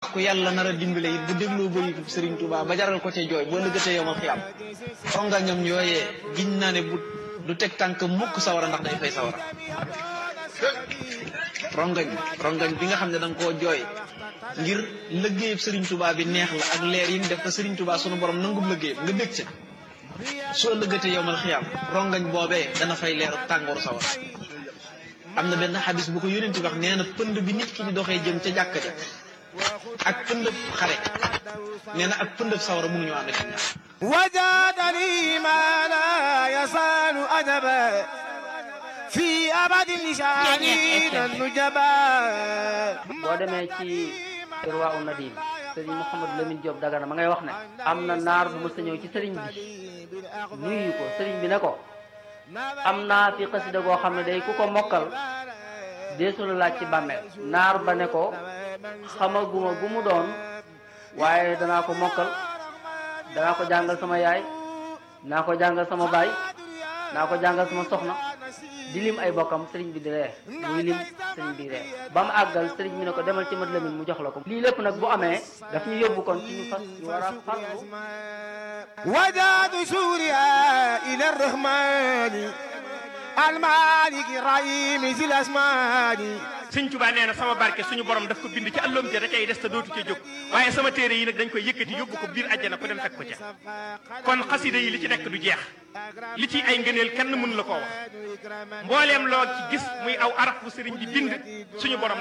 ku yàlla nar a dimbale it bu dégloo bëri Serigne Touba ba jaral ko ca jooy boo lëggatee yow ma fi am rongañam yooyee giñ naa ne bu du teg tànk mukk sawara ndax day fay sawara rongañ rongañ bi nga xam ne da nga koo jooy ngir lëggéeyub Serigne Touba bi neex la ak leer yi mu def ko Serigne Touba sunu borom nangub lëggéeyam nga bég ca soo lëggatee yow mal xiyaam rongañ boobee dana fay leeru tàngooru sawara am na benn xadis bu ko yónent wax nee na pënd bi nit ki di doxee jëm ca jàkka ja ak pëndëb xare nee na ak pëndëb sawara mënuñu ànd ci ñaar وجادني ما لا يزال أدبا في أبد لشانين النجبا boo demee ci irwaa u nadim sëriñ Mouhamadou Lamine Diop Dagana ma ngay wax ne am na naar bu mës a ñëw ci sëriñ bi nuyu ko sëriñ bi ne ko am naa fi xasida goo xam ne day ku ko mokkal deesu la laaj ci bàmmeel naar ba ne ko xamaguma gu mu doon waaye danaa ko mokkal danaa ko jàngal sama yaay naa ko jàngal sama baay naa ko jàngal sama soxna di lim ay bokkam sëriñ bi di ree muy lim sëriñ bi ree ba mu àggal sëriñ bi ne ko demal ci mat lamin mu jox la ko lii lépp nag bu amee daf ñu yóbbu kon ci ñu fas ñu war a farlu وجاد سوريا إلى الرحمن المالك الرحيم ذي الأسمان sëñ Tuubaa nee na sama barke suñu borom daf ko bind ci àlloom ja da cay des te dootu ca jóg waaye sama téere yi nag dañ koy yëkkati yóbbu ko biir àjjana ko dem fekk ko ca kon xasida yi li ci nekk du jeex li ci ay ngëneel kenn mënu la koo wax mbooleem loo ci gis muy aw araf bu sëriñ bi bind suñu borom